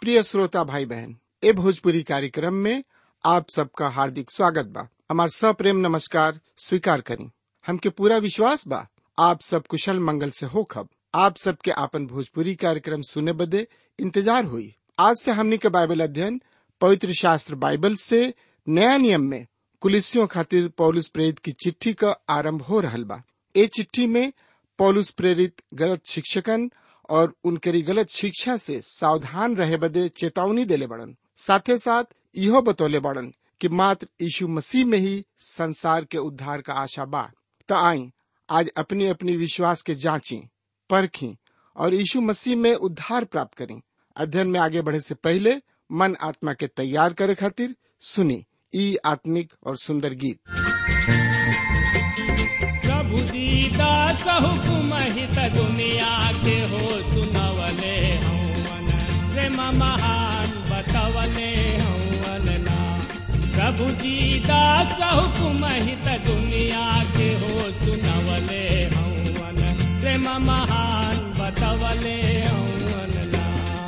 प्रिय श्रोता भाई बहन ए भोजपुरी कार्यक्रम में आप सबका हार्दिक स्वागत बा हमार सप्रेम नमस्कार स्वीकार करी हमके पूरा विश्वास बा आप सब कुशल मंगल से होखब आप सबके आपन भोजपुरी कार्यक्रम सुने बदे इंतजार हुई आज से हमनी के बाइबल अध्ययन पवित्र शास्त्र बाइबल से नया नियम में कुलिसियों खातिर पौलुस प्रेरित की चिट्ठी का आरंभ हो रहल बा ए चिट्ठी में पौलुस प्रेरित गलत शिक्षकन और उनकरी गलत शिक्षा से सावधान रहे बदे चेतावनी देले बड़न साथे साथ इहो बतौले बड़न कि मात्र यीशु मसीह में ही संसार के उद्धार का आशा बा त आई आज अपनी अपनी विश्वास के जांची परखी और यीशु मसीह में उद्धार प्राप्त करें अध्ययन में आगे बढ़े से पहले मन आत्मा के तैयार करे खातिर सुनी ई आत्मिक और सुंदर गीत प्रभु दीदा हुकुम हित दुनिया के हो सुनवले हौवन प्रेम महान बतवले हौवन ना प्रभु दीदा हुकुम हित दुनिया के हो सुनवले हौवन प्रेम महान बतवले हौवन ना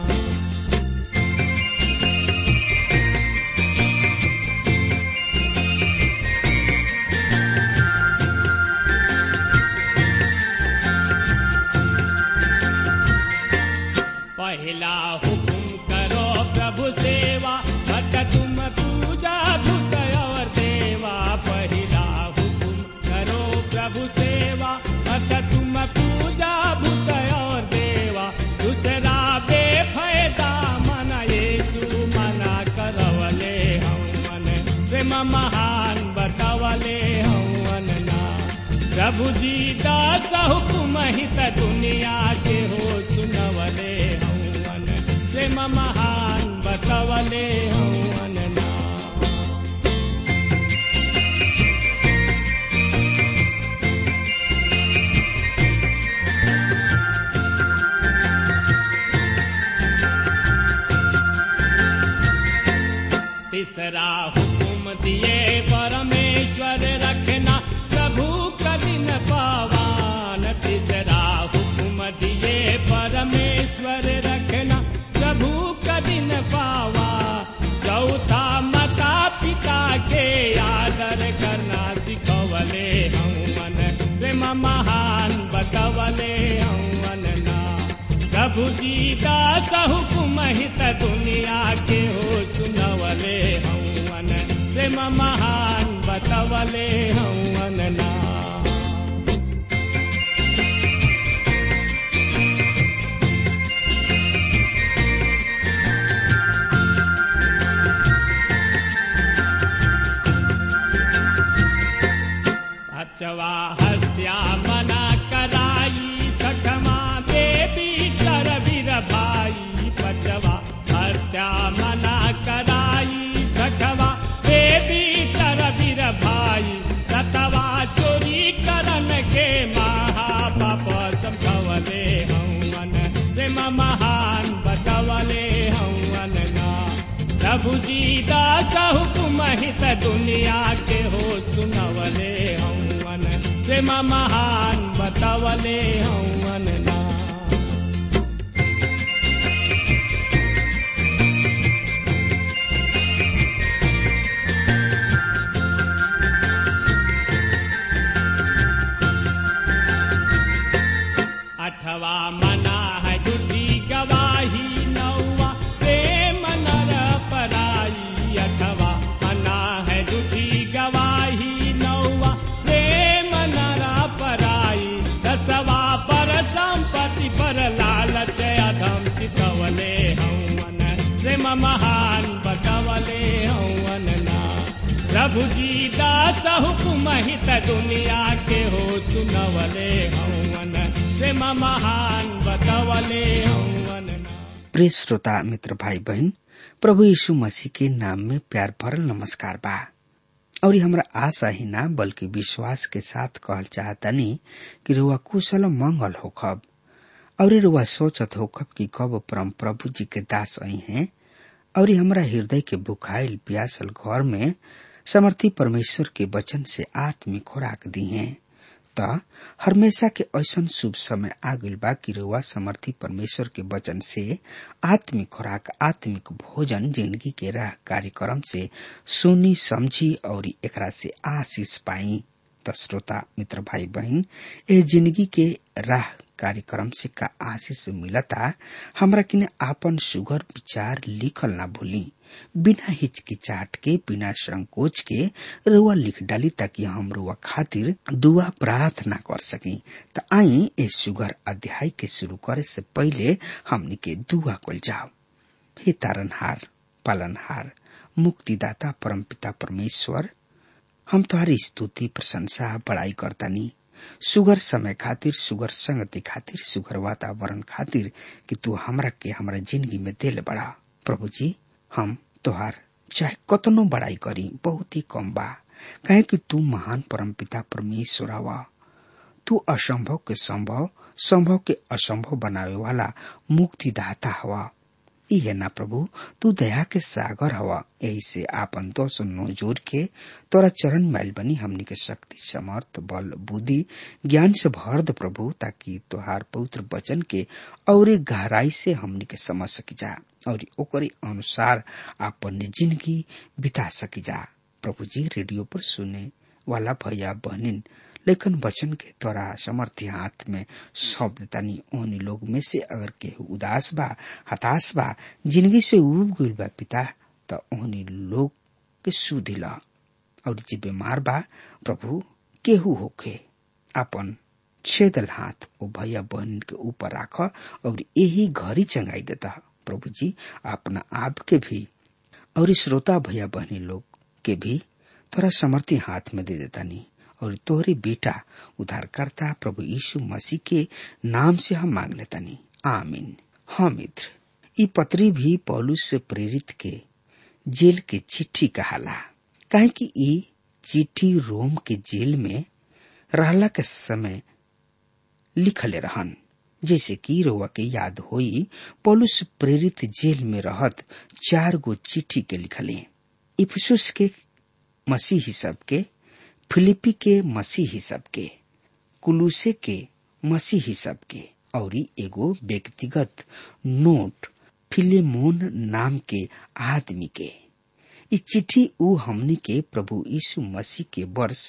पहला हुकुम करो प्रभु सेवा मत तुम पूजा भूत और देवा पहला हुकुम करो प्रभु सेवा मत तुम पूजा भूत और देवा दूसरा बेफायदा मन येसु मना करवले हवन प्रेम महान बतवले हवन ना प्रभु जी दास हुकुम हित दुनिया के हो सुनवले हवन प्रेम महान बतवले हवन ना तीसरा हुकुम दिए परमेश्वर रखना प्रभु कठिन पावान तीसरा हुकुम दिए परमेश्वर रखना प्रभु कठिन पावा चौथा माता पिता के आदर करना सिखवले हवन प्रेम महान बतवले हवन ना प्रभु जी दास हुकुम हित दुनिया के हो सुनवले हवन प्रेम महान बतवले हवन ना अचवा हत्या मना कराई छठमा देवी कर वीर भाई पचवा हत्या मना कराई छठवा देवी कर वीर भाई सतवा चोरी करन के महापाप समझवले हवन प्रेम महान बतवले हवन ना प्रभु जी दास हुकुम हित दुनिया के हो सुनवले हवन प्रेम महान बतवले हवन ना अठवा मना है झूठी गवाही नौवा प्रेम नर पराई अठवा मना है झूठी गवाही नौवा प्रेम नर पराई दसवा पर संपत्ति पर लालच अधम चितवले हवन प्रेम महान बतवले हवन ना प्रभु जी दास हुकुम हित दुनिया के हो सुनवले हवन प्रेम महान बतवले हवन ना प्रिय श्रोता मित्र भाई बहन प्रभु यीशु मसीह के नाम में प्यार भरल नमस्कार बा और हमरा आशा ही ना बल्कि विश्वास के साथ कहल चाहतनी कि रुआ कुशल मंगल होखब और रुआ सोचत होखब कि कब परम प्रभु जी के दास आई हैं और हमरा हृदय के बुखाइल प्यासल घर में समर्थी परमेश्वर के वचन से आत्मिक खुराक दी हैं त हमेशा के ऐसन शुभ समय आ गइल बा कि रउआ समर्थी परमेश्वर के वचन से आत्मिक खुराक आत्मिक भोजन जिंदगी के राह कार्यक्रम से सुनी समझी और एकरा से आशीष पाई त श्रोता मित्र भाई बहन ए जिंदगी के राह कार्यक्रम से का आशीष मिलता हमरा किने आपन सुगर विचार लिखल ना भूली बिना हिचकिचाट के बिना संकोच के रुआ लिख डाली ताकि हम रुआ खातिर दुआ प्रार्थना कर सकी त आई ए सुगर अध्याय के शुरू करे से पहले हमनी के दुआ कल जाओ हे तारनहार पालनहार मुक्तिदाता परमपिता परमेश्वर हम तुम्हारी स्तुति प्रशंसा बड़ाई करतानी सुगर समय खातिर सुगर संगति खातिर सुगर वातावरण खातिर कि तू हमरा के हमरा जिंदगी में दिल बड़ा प्रभु जी हम तोहार चाहे कतनो बड़ाई करी बहुत ही कम बा कहे कि तू महान परमपिता परमेश्वर हवा तू असंभव के संभव संभव के असंभव बनावे वाला मुक्तिदाता हवा ई है ना प्रभु तू दया के सागर हवा यही से आपन दोष नो जोर के तोरा चरण मैल बनी हमनी के शक्ति समर्थ बल बुद्धि ज्ञान से भर द प्रभु ताकि तोहार पवित्र वचन के और गहराई से हमनी के समझ सकी जा और ओकरे अनुसार आपन जिंदगी बिता सकी जा प्रभु जी रेडियो पर सुने वाला भैया बहनिन लेकिन वचन के द्वारा समर्थी हाथ में सौंप देतानी ओहनी लोग में से अगर केहू उदास बा हताश बा जिंदगी से उब गइल बा पिता त ओहनी लोग के सुधिला और जे बीमार बा प्रभु केहू होके अपन छेदल हाथ ओ भैया बहन के ऊपर राख और यही घरी चंगाई देता प्रभु जी अपना आप के भी और श्रोता भैया बहनी लोग के भी तोरा समर्थी हाथ में दे देता नहीं और तोहरे बेटा उद्धारकर्ता प्रभु यीशु मसीह के नाम से हम मांग लेता नहीं आमीन हाँ मित्र ई पत्री भी पौलुस से प्रेरित के जेल के चिट्ठी कहाला काहे कि ई चिट्ठी रोम के जेल में रहला के समय लिखले रहन जैसे कि रोवा के याद होई पौलुस प्रेरित जेल में रहत चार गो चिट्ठी के लिखले इफिसुस के मसीही सब के फिलिपी के मसीही सब के कुलूसे के मसीही सब के और एगो व्यक्तिगत नोट फिलेमोन नाम के आदमी के ई चिट्ठी ऊ हमनी के प्रभु यीशु मसीह के वर्ष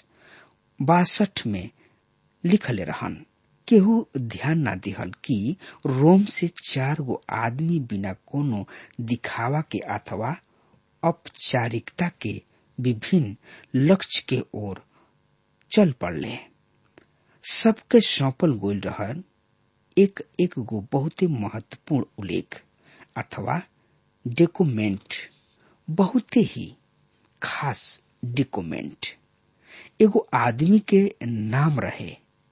बासठ में लिखले रहन केहू ध्यान ना दिहल कि रोम से चार गो आदमी बिना कोनो दिखावा के अथवा औपचारिकता के विभिन्न लक्ष्य के ओर चल पड़ले सबके सौंपल गोल रहन एक एक गो बहुत महत्वपूर्ण उल्लेख अथवा डॉक्यूमेंट बहुत ही खास डॉक्यूमेंट एगो आदमी के नाम रहे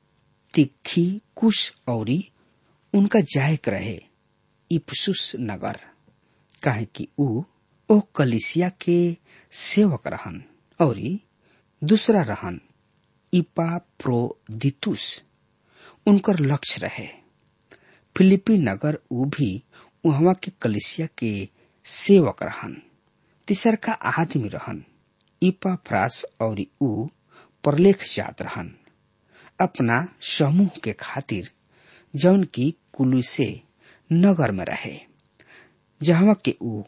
तिखी कुश औरी उनका जायक रहे इफसुस नगर काहे कि ऊ ओ कलिसिया के सेवक रहन और दूसरा रहन इपा प्रोदितुस उनकर लक्ष्य रहे फिलिपी नगर ऊ भी वहां के कलिसिया के सेवक रहन तीसर का आदमी रहन इपा फ्रास और ऊ परलेख जात रहन अपना समूह के खातिर जौन की कुलू से नगर में रहे जहां के ऊ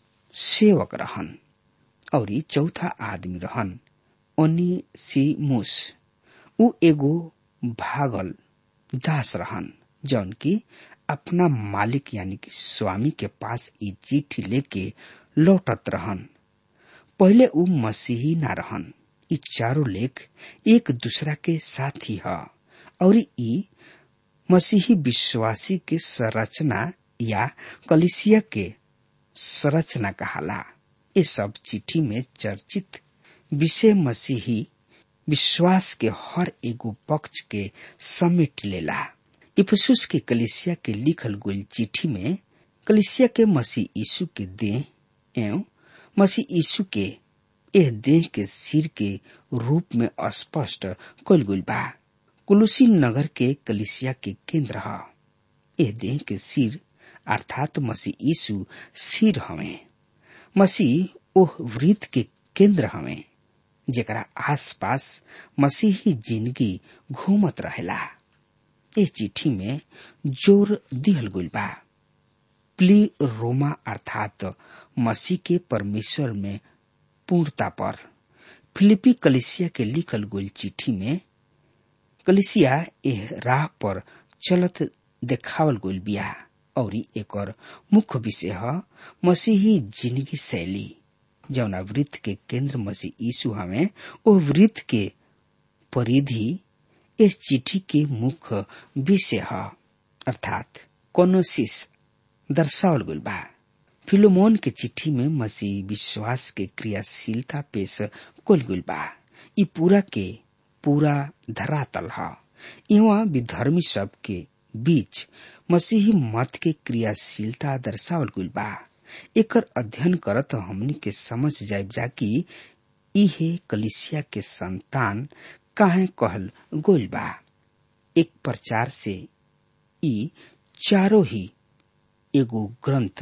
सेवक रहन और चौथा आदमी रहन ओनीसिमुस ऊ एगो भागल दास रहन जौन की अपना मालिक यानी कि स्वामी के पास ई चिट्ठी लेके लौटत रहन पहले ऊ मसीही ना रहन ई चारों लेख एक दूसरा के साथी ह और ई मसीही विश्वासी के संरचना या कलिसिया के संरचना कहाला ये सब चिट्ठी में चर्चित विषय मसीही विश्वास के हर एगो पक्ष के समेट लेला इफसुस के कलिसिया के लिखल गई चिट्ठी में कलिसिया के मसीह यीशु के देह एवं मसीह यीशु के एह देह के सिर के रूप में स्पष्ट कल गई बा कुलुसी नगर के कलिसिया के केंद्र ह एह देह के सिर अर्थात मसीह यीशु सिर हवे मसीह ओह वृत्त के केंद्र हवे जेकरा आसपास मसीही जिंदगी घूमत रहेला इस चिट्ठी में जोर दिहल गुल बा प्ली रोमा अर्थात मसीह के परमेश्वर में पूर्णता पर फिलिपी कलिसिया के लिखल गुल चिट्ठी में कलिसिया एह राह पर चलत देखावल गुल बिया और एकर मुख्य विषय है मसीही जिंदगी शैली जौना वृत्त के केंद्र मसीह यीशु हमें ओ वृत्त के परिधि इस चिट्ठी के मुख्य विषय है अर्थात कोनोसिस दर्शावल गुल बा फिलोमोन के चिट्ठी में मसीह विश्वास के क्रियाशीलता पेश कुल गुल बा ई पूरा के पूरा धरातल है यहाँ विधर्मी सब के बीच मसीही मत के क्रियाशीलता दर्शावल गुल बा एकर अध्ययन करत हमनी के समझ जाए जा कि इहे कलिसिया के संतान काहे कहल गोल बा एक प्रचार से ई चारों ही एगो ग्रंथ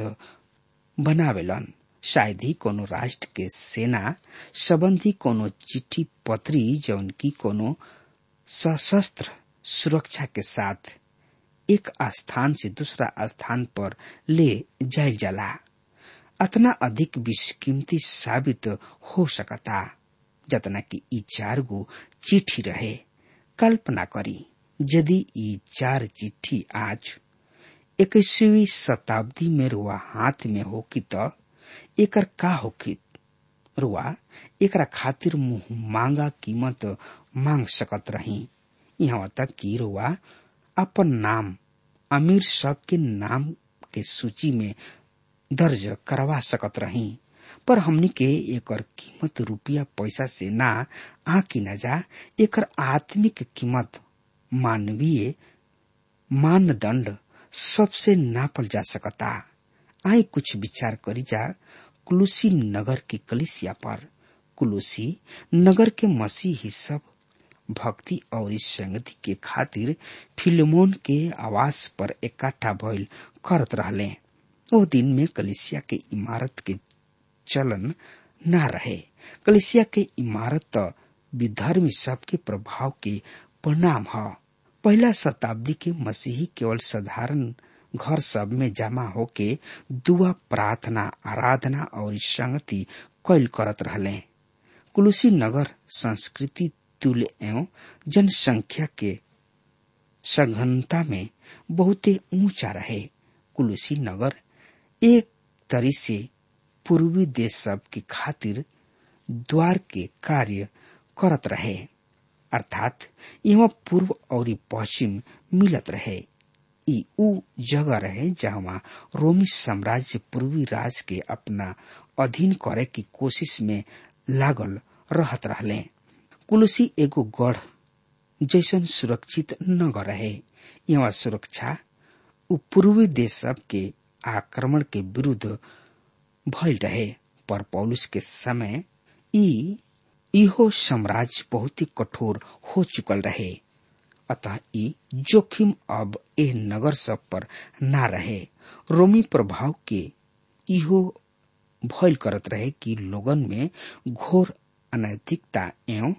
बनावेलन शायद ही कोनो राष्ट्र के सेना संबंधी कोनो चिट्ठी पत्री जौन की कोनो सशस्त्र सुरक्षा के साथ एक स्थान से दूसरा स्थान पर ले जायल जाला अतना अधिक विषकीमती साबित हो सकता जतना कि ई चार गो चिट्ठी रहे कल्पना करी यदि ई चार चिट्ठी आज इक्कीसवीं शताब्दी में रुआ हाथ में होकी त एकर का होकी रुआ एकरा खातिर मुंह मांगा कीमत मांग सकत रही यहाँ तक कि रुआ अपन नाम अमीर सब के नाम के सूची में दर्ज करवा सकत रही पर हमनी के एकर कीमत रुपया पैसा से ना आकी न जा एकर आत्मिक कीमत मानवीय मानदंड सबसे नापल जा सकता आई कुछ विचार करी जा कुलूसी नगर के कलिसिया पर कुलूसी नगर के मसीह ही सब भक्ति और संगति के खातिर फिल्मोन के आवास पर इकट्ठा भइल करत रहले ओ दिन में कलिसिया के इमारत के चलन न रहे कलिसिया के इमारत तो विधर्मी सबके प्रभाव के परिणाम है पहला शताब्दी के मसीही केवल साधारण घर सब में जमा होके दुआ प्रार्थना आराधना और संगति कैल करत रहले कुलुसी नगर संस्कृति तुल्य एवं जनसंख्या के सघनता में बहुते ऊंचा रहे कुलुसी नगर एक तरी से पूर्वी देश सब के खातिर द्वार के कार्य करत रहे अर्थात यहाँ पूर्व और पश्चिम मिलत रहे ई ऊ जगह रहे जहाँ रोमी साम्राज्य पूर्वी राज के अपना अधीन करे की कोशिश में लागल रहत रहले कुलसी एगो गढ़ जैसन सुरक्षित नगर रहे यहाँ सुरक्षा उ पूर्वी देश सब के आक्रमण के विरुद्ध भइल रहे पर पौलुस के समय ई इहो साम्राज्य बहुत ही कठोर हो चुकल रहे अतः ई जोखिम अब ए नगर सब पर ना रहे रोमी प्रभाव के इहो भयल करत रहे कि लोगन में घोर अनैतिकता एवं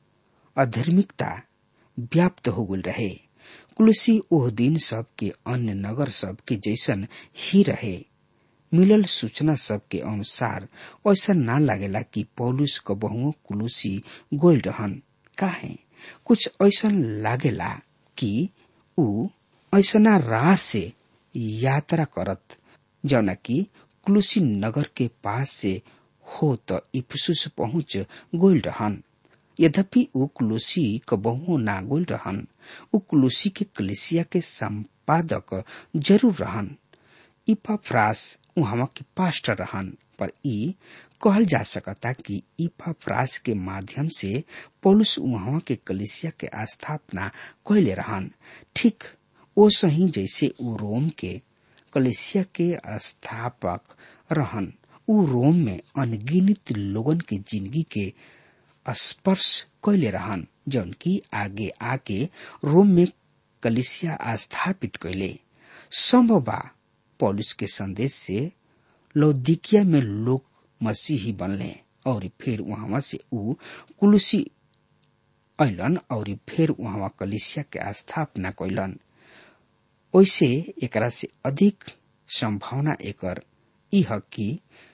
अधार्मिकता व्याप्त हो गल रहे कुलसी ओह दिन सब के अन्य नगर सब के जैसन ही रहे मिलल सूचना सब के अनुसार ऐसा ना लागेला कि पौलुस क बहुओं कुलूसी गोल रहन काहे कुछ ऐसा लागेला कि ऊ ऐसना राह से यात्रा करत जौना कि कुलूसी नगर के पास से हो त इफसुस पहुंच गोल रहन यद्यपि ऊ कुलूसी क बहुओं ना गोल रहन ऊ कुलूसी के कलेसिया के संपादक जरूर रहन इपाफ्रास उहवा के पास्टर रहन पर ई कहल जा सकता कि इपाफ्रास के माध्यम से पौलुस उहवा के कलिसिया के स्थापना कैले रहन ठीक ओ सही जैसे ऊ रोम के कलिसिया के स्थापक रहन ऊ रोम में अनगिनित लोगन के जिंदगी के स्पर्श कैले रहन जौन की आगे आके रोम में कलिसिया स्थापित कैले संभव बा पौलुस के संदेश से लौदिकिया में लोग मसीही बनले और फिर वहां से ऊ कुलुसी अलन और फिर वहां कलिसिया के स्थापना कैलन ओइसे एकरा से अधिक संभावना एकर यह कि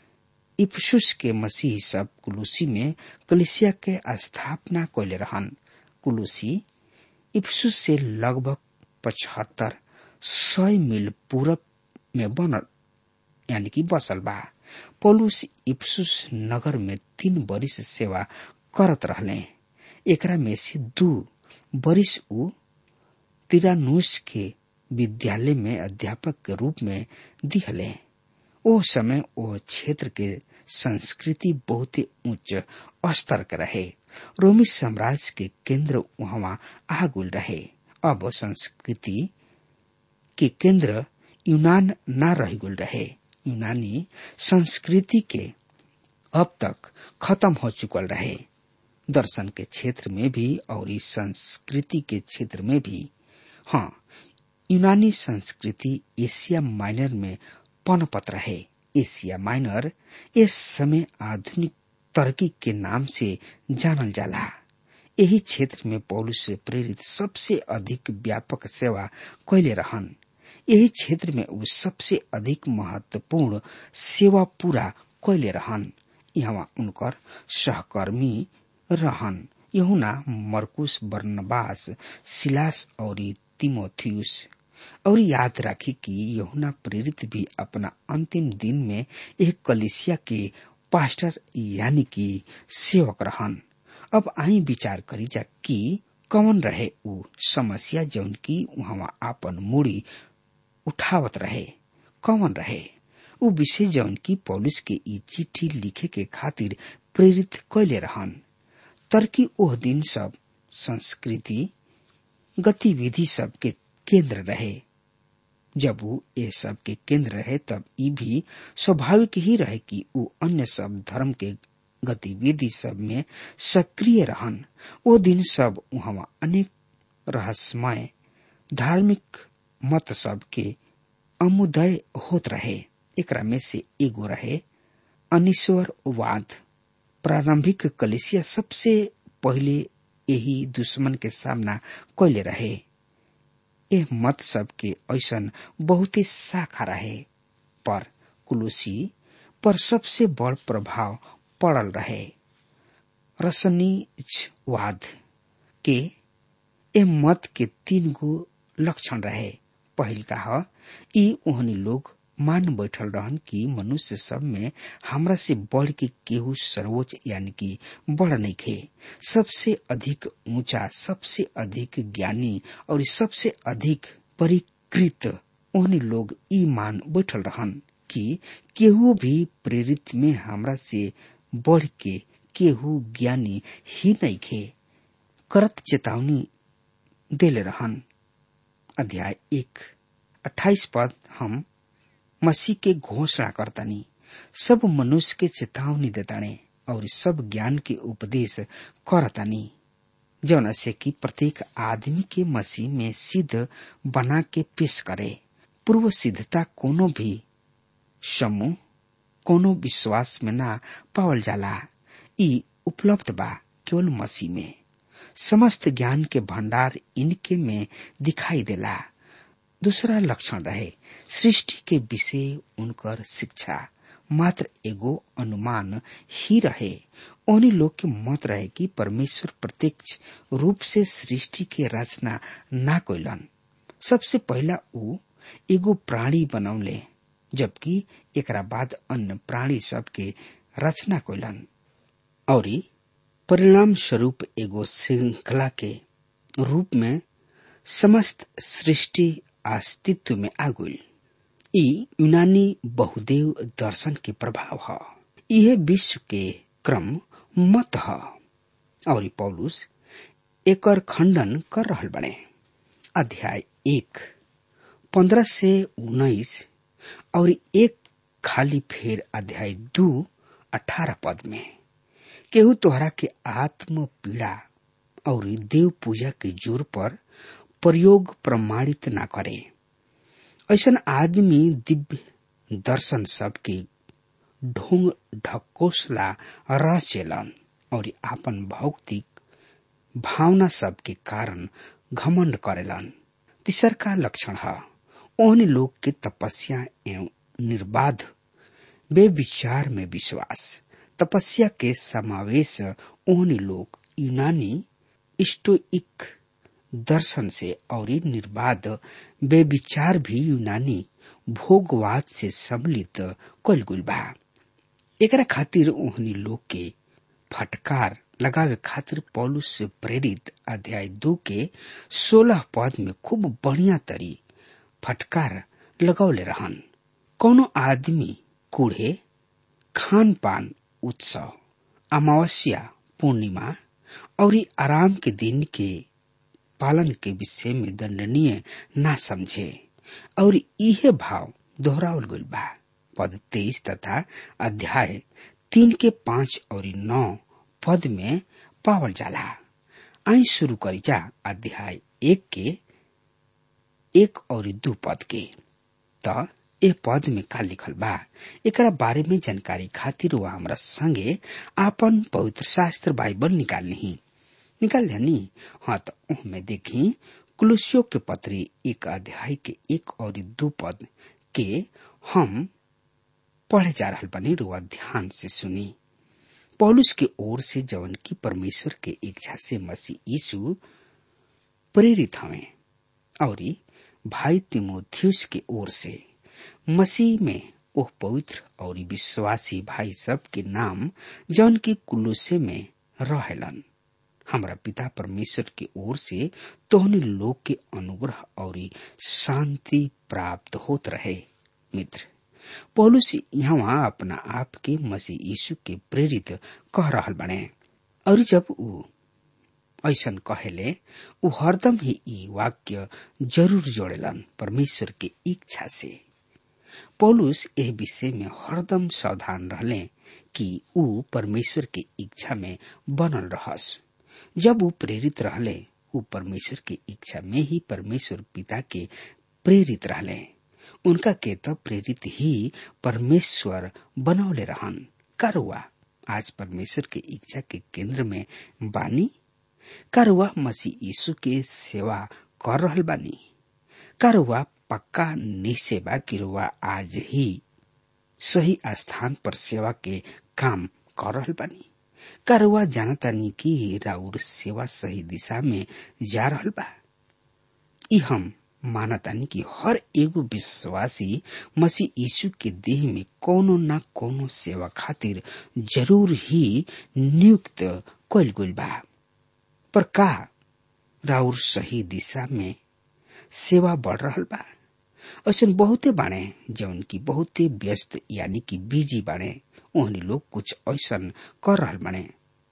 इफसुस के मसीह सब कुलुसी में कलिसिया के स्थापना कैले रहन कुलुसी इफसुस से लगभग पचहत्तर सौ मील पूरब में बनल यानी कि बसल बा पौलुस इफसुस नगर में तीन बरिस सेवा करत रहले एकरा में से दू बरिस ऊ तिरानुस के विद्यालय में अध्यापक के रूप में दिहले ओ समय ओ क्षेत्र के संस्कृति बहुत ही उच्च स्तर के रहे रोमी साम्राज्य के केंद्र वहां आगुल रहे अब संस्कृति के केंद्र यूनान न रह गुल रहे यूनानी संस्कृति के अब तक खत्म हो चुकल रहे दर्शन के क्षेत्र में भी और इस संस्कृति के क्षेत्र में भी हाँ यूनानी संस्कृति एशिया माइनर में पनपत रहे एशिया माइनर इस समय आधुनिक तरक्की के नाम से जानल जाला यही क्षेत्र में पौलुस से प्रेरित सबसे अधिक व्यापक सेवा कैले रहन यही क्षेत्र में ऊ सबसे अधिक महत्वपूर्ण सेवा पूरा कैले रहन यहाँ उनकर सहकर्मी रहन यहुना मरकुस बर्नबास सिलास और तिमोथियस और याद राखी कि यहुना प्रेरित भी अपना अंतिम दिन में एक कलिसिया के पास्टर यानी कि सेवक रहन अब आई विचार करी जा कि कौन रहे ऊ समस्या जौन की वहां आपन मूड़ी उठावत रहे कौन रहे ऊ विषय जौन की पौलिस के ई चिट्ठी लिखे के खातिर प्रेरित कैले रहन तरकी ओह दिन सब संस्कृति गतिविधि सब के केंद्र रहे जब वो ये सब के केंद्र रहे तब ई भी स्वाभाविक ही रहे कि वो अन्य सब धर्म के गतिविधि सब में सक्रिय रहन वो दिन सब वहां अनेक रहस्यमय धार्मिक मत सब के अमुदय होत रहे एकरा में से एगो रहे अनिश्वरवाद प्रारंभिक कलिसिया सबसे पहले यही दुश्मन के सामना कैले रहे ए मत सब के ऐसन बहुते शाखा रहे पर कुलुसी पर सबसे बड़ प्रभाव पड़ल रहे रसनीचवाद के ए मत के तीन गो लक्षण रहे पहिल का ई ओहनी लोग मान बैठल रहन कि मनुष्य सब में हमरा से बढ़ के केहू सर्वोच्च यानी कि बड़ नहीं खे सबसे अधिक ऊंचा सबसे अधिक ज्ञानी और सबसे अधिक परिकृत ओहनी लोग ई मान बैठल रहन कि केहू भी प्रेरित में हमरा से बढ़ के केहू ज्ञानी ही नहीं खे करत चेतावनी देले रहन अध्याय एक अट्ठाईस पद हम मसीह के घोषणा करतानी सब मनुष्य के चेतावनी देताने और सब ज्ञान के उपदेश करतानी जौना से कि प्रत्येक आदमी के मसीह में सिद्ध बना के पेश करे पूर्व सिद्धता कोनो भी समूह कोनो विश्वास में ना पावल जाला ई उपलब्ध बा केवल मसीह में समस्त ज्ञान के भंडार इनके में दिखाई देला दूसरा लक्षण रहे सृष्टि के विषय उनकर शिक्षा मात्र एगो अनुमान ही रहे उन्हीं लोग के मत रहे कि परमेश्वर प्रत्यक्ष रूप से सृष्टि के रचना ना कोइलन सबसे पहला ऊ एगो प्राणी बनौले जबकि एकरा बाद अन्य प्राणी सब के रचना कोइलन और परिणाम स्वरूप एगो श्रृंखला के रूप में समस्त सृष्टि अस्तित्व में आगुल ई यूनानी बहुदेव दर्शन के प्रभाव है यह विश्व के क्रम मत है और पौलुस एकर खंडन कर रहल बने अध्याय एक पंद्रह से उन्नीस और एक खाली फेर अध्याय दो अठारह पद में केहू तोहरा के आत्म पीड़ा और देव पूजा के जोर पर प्रयोग प्रमाणित ना करे ऐसा आदमी दिव्य दर्शन सब के ढोंग ढकोसला रचेलन और आपन भौतिक भावना सब के कारण घमंड करेलन तीसर का लक्षण है ओहनी लोग के तपस्या एवं निर्बाध बेविचार में विश्वास तपस्या के समावेश ओहनी लोग यूनानी स्टोइक दर्शन से और निर्बाध बेविचार भी यूनानी भोगवाद से सम्मिलित कल गुल बा एकरा खातिर ओहनी लोग के फटकार लगावे खातिर पौलुस से प्रेरित अध्याय दो के सोलह पद में खूब बढ़िया तरी फटकार लगौले रहन कोनो आदमी कूढ़े खान पान उत्सव अमावस्या पूर्णिमा और आराम के दिन के पालन के विषय में दंडनीय ना समझे और इहे भाव दोहरावल गइल बा पद तेईस तथा अध्याय तीन के पांच और नौ पद में पावल जाला आई शुरू करी जा अध्याय एक के एक और दू पद के त ए पद में का लिखल बा एकरा बारे में जानकारी खातिर वह हमरा संगे आपन पवित्र शास्त्र बाइबल निकाल ली निकाल लेनी हाँ तो उनमें देखी कुलुसियो के पत्री एक अध्याय के एक और दू पद के हम पढ़े जा रहा बनी रुआ ध्यान से सुनी पौलुस के ओर से जवन की परमेश्वर के इच्छा से मसीह यीशु प्रेरित हवे और भाई तिमोथियस के ओर से मसीह में ओह पवित्र और विश्वासी भाई सब के नाम जौन की कुलुसे में रहेलन हमरा पिता परमेश्वर के ओर से तोहनी लोग के अनुग्रह और शांति प्राप्त होत रहे मित्र पौलुस यहाँ अपना आप के मसीह यीशु के प्रेरित कह रहल बने और जब ऊ ऐसन कहेले ऊ हरदम ही ई वाक्य जरूर जोड़ेलन परमेश्वर के इच्छा से पौलुस एह विषय में हरदम सावधान रहले कि ऊ परमेश्वर के इच्छा में बनल रहस जब ऊ प्रेरित रहले ऊ परमेश्वर के इच्छा में ही परमेश्वर पिता के प्रेरित रहले उनका के तो प्रेरित ही परमेश्वर बनौले रहन करुआ आज परमेश्वर के इच्छा के केंद्र में बानी करुआ मसीह यीशु के सेवा कर रहल बानी करुआ पक्का निसेवा कि रुआ आज ही सही स्थान पर सेवा के काम कर रहल बानी करुआ जानता नी कि राउर सेवा सही दिशा में जा रहल बा ई हम मानतानी कि हर एगो विश्वासी मसीह यीशु के देह में कोनो न कोनो सेवा खातिर जरूर ही नियुक्त कल गइल बा पर का राउर सही दिशा में सेवा बढ़ रहल बा ऐसा बहुते बाणे जौन की बहुते व्यस्त यानी कि बिजी बाणे ओहनी लोग कुछ ऐसा कर रहल बाणे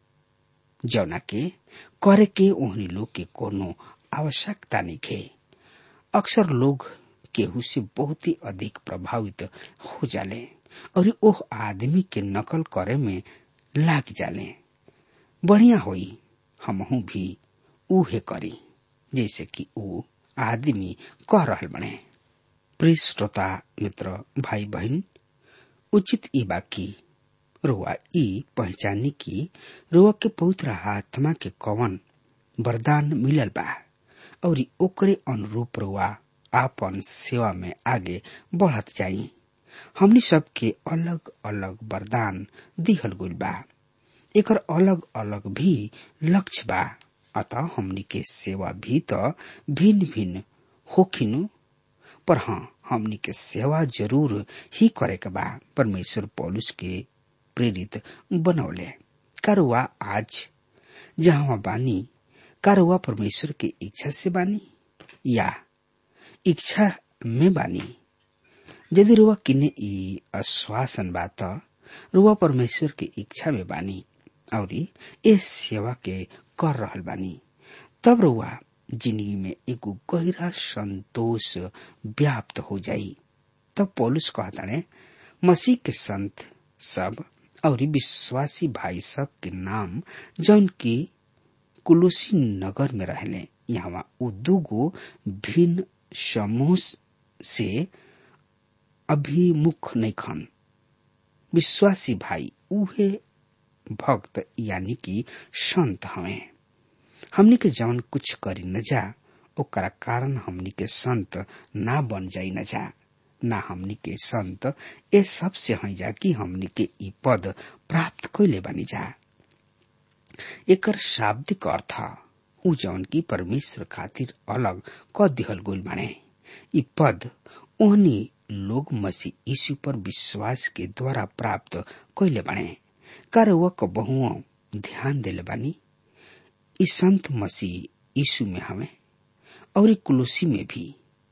जौना के करे के ओहनी लोग के कोनो आवश्यकता नहीं अक्सर लोग केहू से बहुत ही अधिक प्रभावित हो जाले और ओह आदमी के नकल करे में लाग जाले बढ़िया होई हमहू भी उहे करी जैसे कि ऊ आदमी कह रहल बने प्रिय श्रोता मित्र भाई बहन उचित ई बाकी रुआ ई पहचानी की रुआ के पवित्र आत्मा के कवन वरदान मिलल बा और ओकरे अनुरूप रुआ आपन सेवा में आगे बढ़त जाई हमनी सबके अलग अलग वरदान दिहल गइल बा एकर अलग अलग भी लक्ष्य बा अतः हमनी के सेवा भी तो भिन्न भिन्न होखिनु पर हाँ हमनी के सेवा जरूर ही करे के बा परमेश्वर पौलुस के प्रेरित बनौले करुआ आज जहाँ बानी करुआ परमेश्वर के इच्छा से बानी या इच्छा में बानी यदि रुआ किने ई आश्वासन बा त रुआ परमेश्वर के इच्छा में बानी और इस सेवा के कर रहल बानी तब रुआ जिंदगी में एगो गहरा संतोष व्याप्त हो जाई तब पौलुस कहताने मसीह के संत सब और विश्वासी भाई सब के नाम जौन की कुलुसी नगर में रहले यहाँ उ दूगो भिन्न समूह से अभिमुख नहीं खन विश्वासी भाई उहे भक्त यानी कि संत हवे हमनी के जवन कुछ करी न जा ओकरा कारण हमनी के संत ना बन जाई न जा ना हमनी के संत ए सब से हई जा कि हमनी के ई पद प्राप्त कैले बनी जा एकर शाब्दिक अर्थ उ जौन की परमेश्वर खातिर अलग क दिहल गोल बने ई पद ओहनी लोग मसीह यीशु पर विश्वास के द्वारा प्राप्त कैले बने कर वह कबहुओ ध्यान दिले बानी ई संत मसीह यीशु में हमें और ई कुलुसी में भी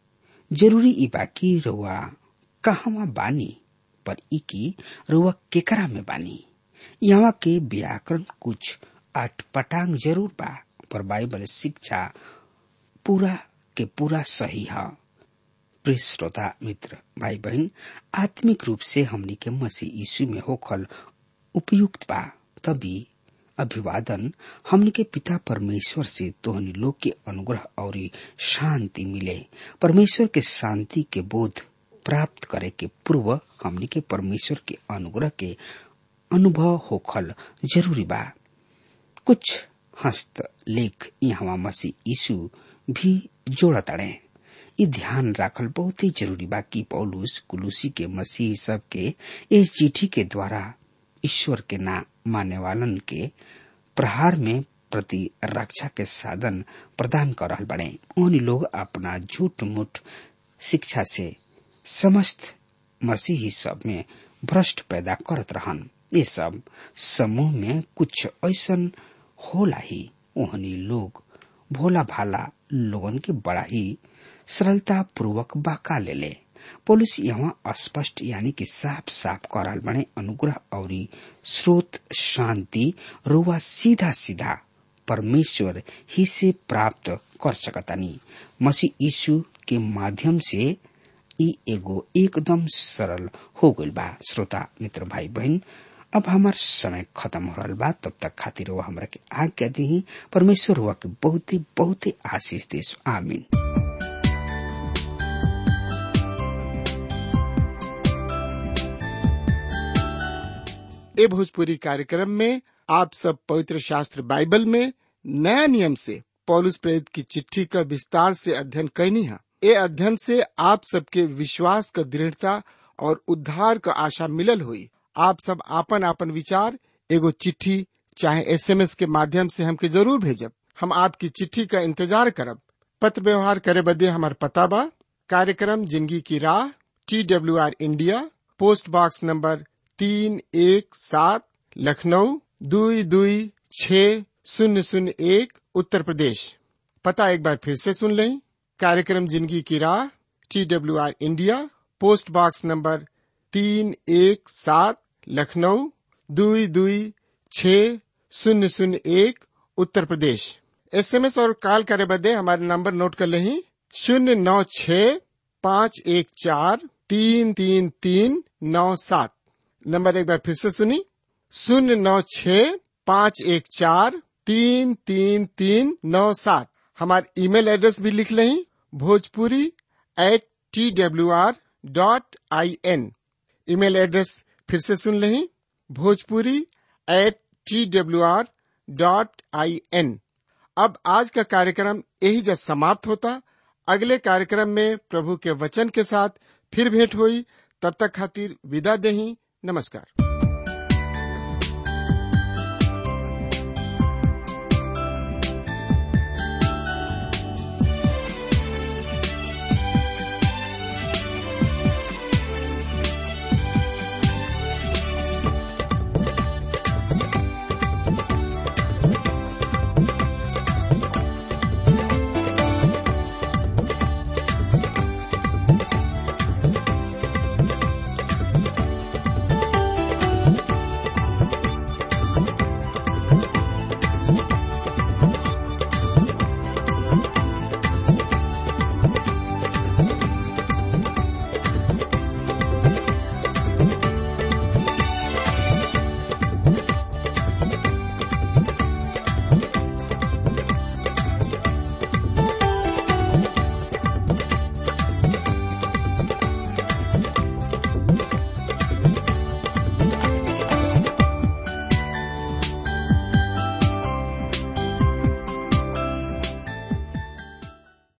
जरूरी ई बाकी रुआ कहवा बानी पर ई की रुआ केकरा में बानी यहाँ के व्याकरण कुछ अटपटांग जरूर बा पर बाइबल शिक्षा पूरा के पूरा सही है प्रिय श्रोता मित्र भाई बहन आत्मिक रूप से हमनी के मसीह यीशु में होखल उपयुक्त बा तभी अभिवादन हमनी के पिता परमेश्वर से तोहनी लोग के अनुग्रह और शांति मिले परमेश्वर के शांति के बोध प्राप्त करे के पूर्व हमनी के परमेश्वर के अनुग्रह के अनुभव होखल जरूरी बा कुछ हस्त लेख यहाँ मसीह यीशु भी जोड़ताड़े ई ध्यान राखल बहुत ही जरूरी बा कि पौलुस कुलूसी के मसीह सब के इस चिट्ठी के द्वारा ईश्वर के ना माने वालन के प्रहार में प्रति रक्षा के साधन प्रदान कर रहल बने उन लोग अपना झूठ मूठ शिक्षा से समस्त मसीही सब में भ्रष्ट पैदा करत रहन ये सब समूह में कुछ ऐसन होला ही ओहनी लोग भोला भाला लोगन के बड़ा ही सरलता पूर्वक बाका ले ले पुलिस यहाँ स्पष्ट यानी कि साफ साफ करल बने अनुग्रह और स्रोत शांति रुआ सीधा सीधा परमेश्वर ही से प्राप्त कर सकतानी मसीह यीशु के माध्यम से ई एगो एकदम सरल हो गइल बा श्रोता मित्र भाई बहन अब हमार समय खत्म हो रहा बा तब तक खातिर वो हमरा के आज्ञा दी परमेश्वर हुआ के बहुत ही बहुत ही आशीष देश आमीन ए भोजपुरी कार्यक्रम में आप सब पवित्र शास्त्र बाइबल में नया नियम से पौलुस प्रेरित की चिट्ठी का विस्तार से अध्ययन कैनी है ए अध्ययन से आप सबके विश्वास का दृढ़ता और उद्धार का आशा मिलल हुई आप सब आपन आपन विचार एगो चिट्ठी चाहे एसएमएस के माध्यम से हमके जरूर भेजब हम आपकी चिट्ठी का इंतजार करब पत्र व्यवहार करे बदे हमार पता बा कार्यक्रम जिंदगी की राह T W R India post box number तीन एक सात लखनऊ दुई दुई छ शून्य शून्य एक उत्तर प्रदेश पता एक बार फिर से सुन लें कार्यक्रम जिंदगी की राह T W R India post box number तीन एक सात लखनऊ दुई दुई छ शून्य शून्य एक उत्तर प्रदेश एसएमएस और कॉल करे बदे हमारे नंबर नोट कर लें शून्य नौ छ पाँच एक चार तीन तीन तीन नौ सात नंबर एक बार फिर से सुनी शून्य नौ छ पाँच एक चार तीन तीन तीन नौ सात हमारे ईमेल एड्रेस भी लिख लें Bhojpuri at T W R dot I N email address फिर से सुन लें Bhojpuri at T W R dot I N अब आज का कार्यक्रम यही जब समाप्त होता अगले कार्यक्रम में प्रभु के वचन के साथ फिर भेंट हुई तब तक खातिर विदा देही नमस्कार